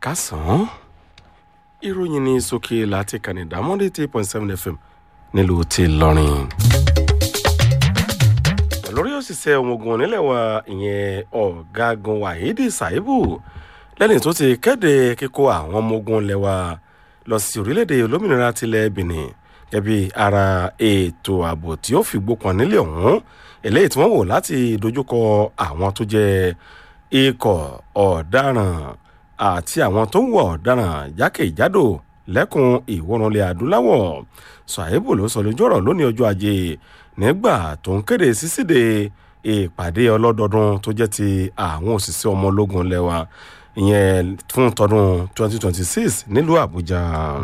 kásán ìròyìn ní sókè láti kànìdá monday three point seven fm nílùú ti lọrin. lórí òṣìṣẹ́ ọmọ ogun nílẹ̀ wa ìyẹn ọ̀gágun wahidi saibu lẹ́ni tó ti kéde kíkó àwọn ọmọ ogun ilẹ̀ wa lọ sí orílẹ̀-èdè olómìnira tilẹ̀ benin gẹ́bí ara ètò ààbò tí ó fi gbópọn nílẹ̀ ọ̀hún eléyìí tí wọ́n wò láti dojúkọ àwọn tó jẹ́ ikọ̀ ọ̀daràn àti àwọn tó ń wọ̀ ọ̀daràn jákèjádò lẹ́kùn ìwọ̀rùnlẹ̀ adúláwọ̀ ṣàìbù ló sọ lójú ọ̀rọ̀ lónìí ọjọ́ ajé nígbà tó ń kéde sísíde ìpàdé ọlọ́dọọdún tó jẹ́ ti àwọn òṣìṣẹ́ ọmọ ológun lẹ́wà ìyẹn fún tọdún 2026 nílùú àbújá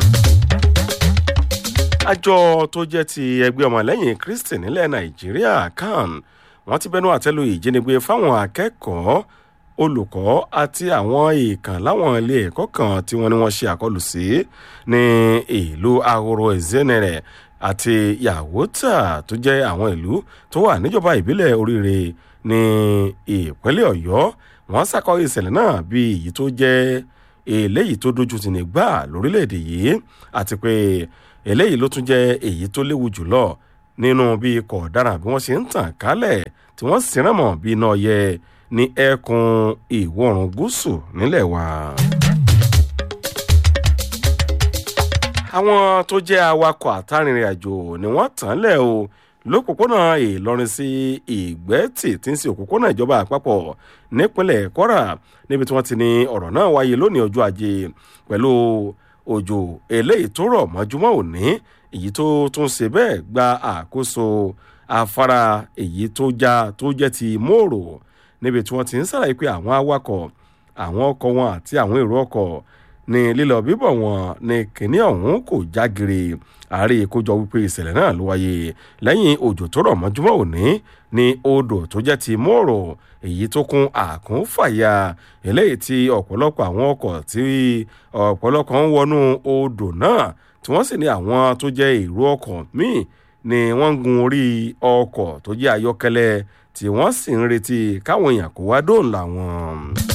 àjọ tó jẹ́ ti ẹgbẹ́ ọmọlẹ́yìn kristi nílẹ̀ nàìjíríà can wọ́n ti bẹnu àtẹ́lu ìjínigbé fáwọn akẹ́kọ̀ọ́ olùkọ́ àti àwọn èèkàn láwọn ilé ẹ̀kọ́ kan tí wọ́n ní wọ́n ṣe àkọlù sí ní ìlú ahoro ezenere àti yahota tó jẹ́ àwọn ìlú tó wà níjọba ìbílẹ̀ oríire ní ìpínlẹ̀ ọ̀yọ́ wọ́n ṣàkọ ìṣẹ̀lẹ̀ náà bí èyí tó jẹ́ eléyìí tó dojú tì ní gbà lórílẹ̀‐èdè yìí àti pé eléyìí ló tún jẹ́ èyí tó léwu jùlọ nínú bí ikọ̀ ọ̀daràn bí wọ́n ṣe ń tàn kálẹ̀ tí wọ́n sì rán mọ́ bí iná yẹ ní ẹkùn ìwọ̀rùn gúúsù nílẹ̀ wa. àwọn tó jẹ́ awakọ̀ àtàrìnrìn àjò ni wọ́n tàn lẹ̀ o lópòpónà ìlọrin sí ìgbẹ́tì tí ń sin òpópónà ìjọba àpapọ̀ nípínlẹ̀ kwara níbi tí wọ́n ti ní ọ̀rọ̀ náà wáyé lónìí ọjọ́ ajé pẹ̀lú òjò eléyìí tó rọ̀ mọ́júmọ́ òní èyí tó tún ṣe bẹ́ẹ̀ gba àkóso afárá èyí tó já tó jẹ́ ti mòrò níbi tí wọ́n ti ń ṣàlàyé pé àwọn awakọ̀ àwọn ọkọ̀ wọn àti àwọn èrò ọkọ̀ ní lílọ bíbọ̀ wọn ní kínní ọ̀hún kò jágere àárẹ̀ ìkójọ wípé ìṣẹ̀lẹ̀ náà ló wáyé lẹ́yìn òjò tó rọ̀ mọ́júmọ́ òní ní odò tó jẹ́ ti mòrò èyí tó kún àkúnfàyà eléyìí tí ọ̀pọ̀lọpọ̀ àwọn ọkọ̀ tí ọ̀pọ̀lọpọ̀ ń wọnú odò náà tí wọ́n sì ní àwọn tó jẹ́ èrò ọkọ̀ míì ni wọ́n ń gun orí ọkọ̀ tó jẹ́ ayọ́kẹ́lẹ́ tí wọ́n sì ń retí káwọn èèyàn kó wá dóòlà wọn.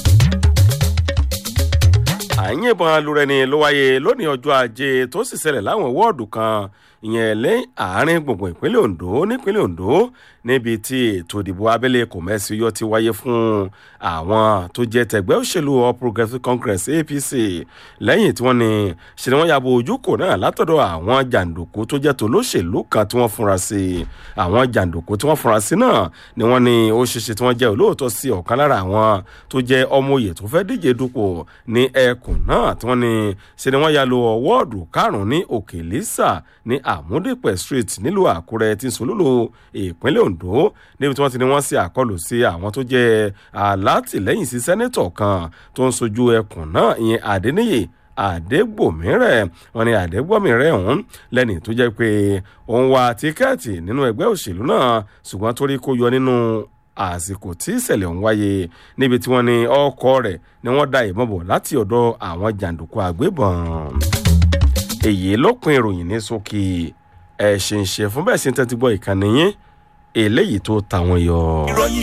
àyìnbọn alúrẹni ló wáyé lónìí ọjọ́ ajé tó sì ṣẹlẹ̀ láwọn wọ́ọ̀dù kan ìyẹn lẹ́yìn àárín gbùngbùn ìpínlẹ̀ ondo nípínlẹ̀ ondo níbi tí ètò ìdìbò abẹ́lé kò mẹ́sì yọ ti wáyé fún àwọn tó jẹ́ tẹ̀gbẹ́ òṣèlú all progressives congress apc lẹ́yìn tí wọ́n ní ṣe ni wọ́n yàgò ojúkò náà látọ̀dọ̀ àwọn jàǹdùkú tó jẹ́ tòlóṣèlú kan tí wọ́n fúnra sí àwọn jàǹdùkú tí wọ́n fúnra sí náà ni wọ́n ní ó ṣeṣe tí wọ́n jẹ́ olóòótọ́ sí ọ̀kan lára àwọn tó jẹ́ ọmọ òye tó fẹ́ díje dupò ní ẹkùn náà tí wọ́n ní ṣe ni wọ́n ya lo wọ́ọ̀dù karùn-ún ní òkè lisa ní àmúdìpẹ̀ street nílùú àkúrẹ́ tí sòlúlò ìpínlẹ̀ ondo níbi tí wọ́n ti ní wọ́n ṣe àkọlù sí àwọn tó jẹ́ alátìlẹ́yìn sí sẹ́nẹ́tọ̀ kan tó ń sojú ẹkùn náà ìyẹn àdéníyè àdégbòmírẹ̀ wọn ni àdégbòmírẹ̀ ọ̀hún lẹ́ni tó jẹ́ pé òun wa tíkẹ́ẹ̀tì nínú ẹgbẹ́ òṣèlú náà ṣùgbọ́n torí kó yọ nínú àsìkò tí ìṣẹ̀lẹ̀ ń wáyé níbi tí wọ́n ní ọkọ̀ rẹ̀ ni wọ́n da ìbọn bọ̀ láti ọ̀dọ̀ àwọn jàǹdùkú àgbébọn èyí ló pin ìròyìn ní sókè ẹ̀ ṣe ń ṣe fún bẹ́ẹ̀ sí tẹ́tí gbọ́ ìkànnì yín eléyìí tó ta wọn yọ. ìròyìn